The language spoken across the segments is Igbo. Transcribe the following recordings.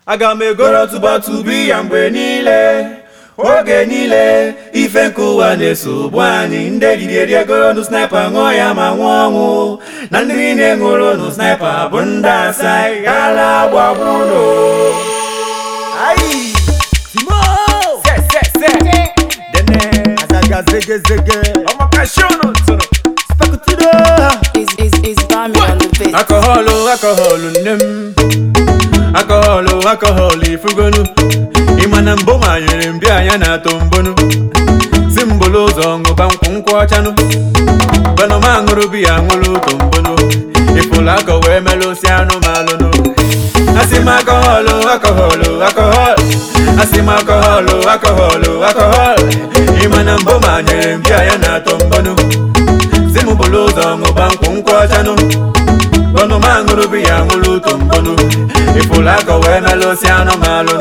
aga m egoro tụbatụbi ya mgbe niile oge niile ife nke ụwa na-eso ụgbọ anyị ndị riri egoro nụ snipa ṅụọ ya ma nwụọ ọnwụ na ndị niile ṅụrụ nụ snipa bụ ndị asa ghala gbagburu Ayi, Timo, se se se dene Azaga zege zege, ọmakashonu tụrụ Spakutido, Is is is Bami on the beat? akọhọlụ akọhọlụ nne m akọhọlụ akọhọlụ ifugonu ịma na mbụ manyere m bịa ya na-atọ mbonu si mbolo ụzọ ṅụba nkwụ nkwụ ọchanụ banụma ṅụrụ biya ṅụrụ ụtọ mbonu ịfụlụ akọ wee melụsi anụmalụnụ asị m akọhọlụ akọhọlụ akọhọl asị m akọhọlụ akọhọlụ akọhọl ịma na mbụ manyere m bịa ya na-atọ mbonu si m bụlụ ụzọ ṅụba nkwụ nkwụ ọchanụ bọnụ ma ṅụrụ biya ṅụrụ ụtọ mbọnụ ịfụlụ akọ wee melụsi anụmalụ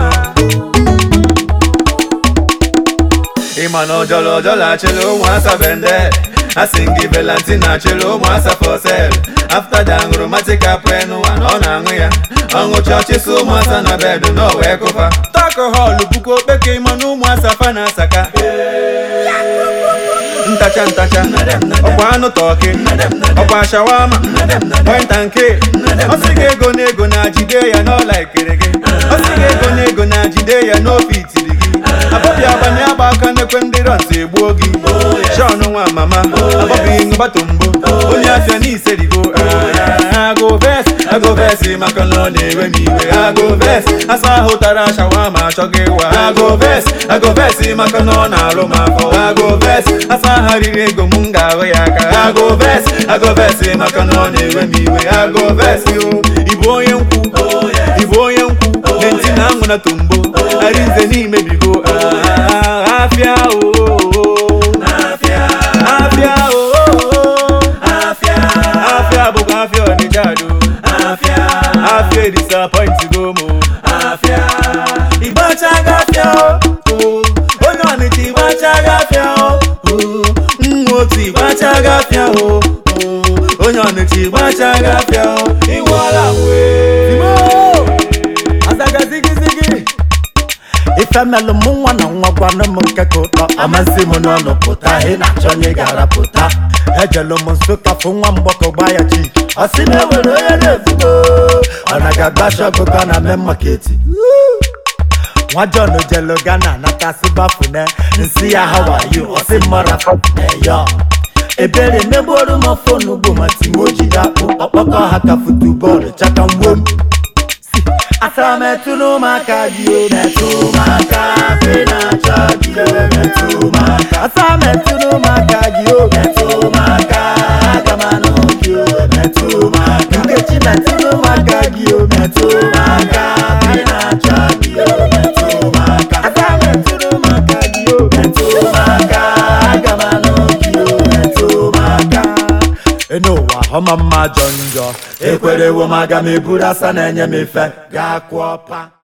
ịma na ọjọlọ ọjọlọ achịlị ụmụ asa bende asị gị velantin achịlị ụmụ asa fosel afta da ṅụrụ matika prenụ ana ọ na-aṅụ ya ọṅụcha ọchịsị ụmụ asa na bedụ na o wee kụfa takọhọlụ bụkwa okpeke ịma na ụmụ asa fa na asaka ntacha ntacha ọkwa anụ tọki ọkwa shawama pọinta nke ọsị gị ego na ego na jide ya n'ọla ekere gị ọsị gị ego na ego na jide ya n'ofe itiri gị abọbịa agbanye agba aka n'ekwe ndị rọns egbuo gị shọn nwa mama abọbịghị ngbatombo onye afịa n'iserigo agụ ves agụ ves maka na ọ na-ewe m iwe agụ ves asa ahụ tara shawama achọghị ịwa agụ ves agụ ves maka na ọ na-arụ m afọ agụ ves asa aha riri ego m ga-ahụ ya aka agụ ves agụ ves maka na ọ na-ewe m iwe agụ ves o ịbụ onye nkwu ịbụ onye nkwu lenti na anwụ na tombo arinze n'imebigo Ah, afịa o afịa o afịa afịa bụkwa afịa ọnịcha do afịa afịa disappoint go mo afịa ịgbachaga afịa o onye ọnịcha ịgbachaga afịa o nwa otu ịgbachaga afịa o onye ọnịcha ịgbachaga afịa o ịwụọla Timo, Azaga zigi zigi. Ife melụ mụ nwa na nwa gwanụ m nke ka ụtọ amasị m n'ọnụ pụta ị na-achọ onye ga-arapụta ejelu m nsụka fụ nwa mgbọkọ gba ya chi ọ sị na enwere onye na-efugo ọ na ga-agbashi ọgụgọ na mee maketi nwa John jelu Ghana natasị bafune nsị ya hawaii ọsị mmara eyo ebere megboru m fonu bụ ma timo jide akpụ ọkpọkọ ha ka futubọọlụ chaka mgbo m asa metụrụ m aka gị o metụ m aka fe na-acha gị o metụ m aka asa metụrụ m aka gị o metụ m aka aga m anụ gị o metụ m aka nkechi metụrụ m aka gị o metụ m aka fe na-acha gị o metụ m aka asa metụrụ m aka gị o metụ m aka aga m anụ gị o metụ m aka n'ụwa ọma mma jọ njọ ekwerewo m aga m eburu asa na-enye m ife gaa kụọ pa